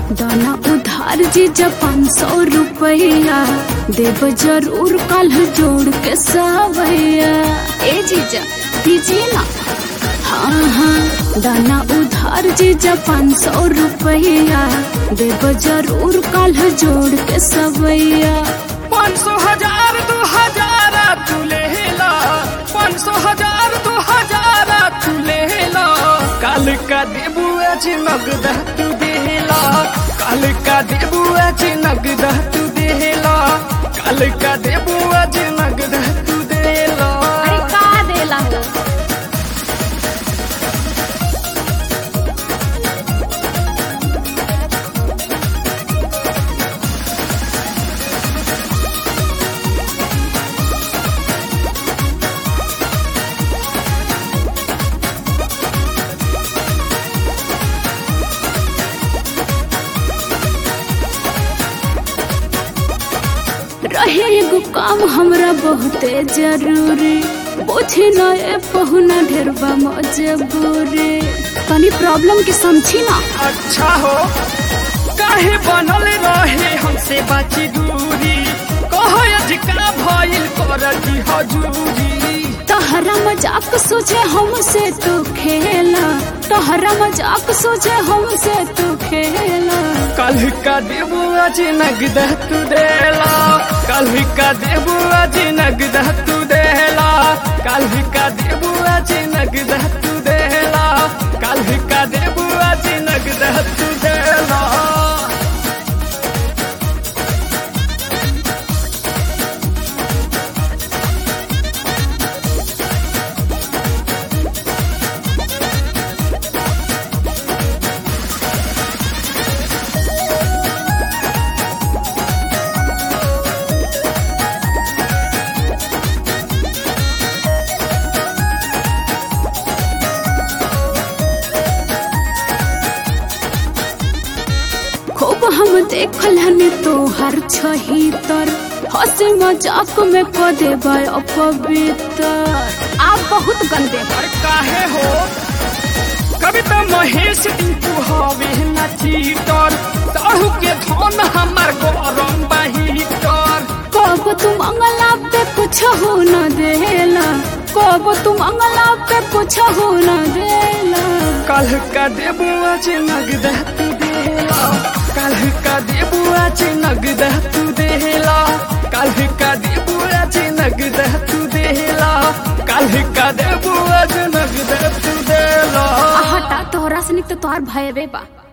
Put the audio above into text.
दाना उधार जीजा पाँच सौ रुपया देव जरूर कल जोड़ के सवैया ए जीजा दीजिए ना हाँ हाँ दाना उधार जीजा पाँच सौ रुपया देव जरूर कल जोड़ के सवैया पाँच सौ हजार दो हजार तू ले ला पाँच सौ हजार दो हजार तू ले ला काल का देबू आज नगद तू देला काल का देबू आज नगद तू देला काल का देबू आज नगद तू देला अरे का देला हो रहे एगो काम हमरा बहुते जरूरी बोझे न ए पहुना ढेरबा मजबूरी तनी प्रॉब्लम के समझी ना अच्छा हो काहे बनल रहे हमसे बाची दूरी कहो अधिका भइल कर की हजूरी तहरा मजाक सोचे हमसे तू खेला तहरा मजाक सोचे हमसे तू खेला कल का देबू आज नगद तू देला कल का देबू आज नगद तू देला कल का देबू आज नगद तू देला कल का देबू आज नगद तू देला खूब हम देखल हनी तोहर छहितर हंसे मजाक में क देबा अपवित्र आप बहुत गंदे हो अरे काहे हो कविता महेश टिंकू हवे ना चीटर ताहू के धन हमार गरम बहीटर कब तुम अंगला पे कुछ हो न देला कब तुम अंगला पे कुछ हो न देला कल का देबू आज नगद तू देला कल का देबू आज नगद तू देला कल का देबू आज नगद तू देला कल का देबू आज नगद तू देला हटा तोहरा से निक तो तोहार भयबे बा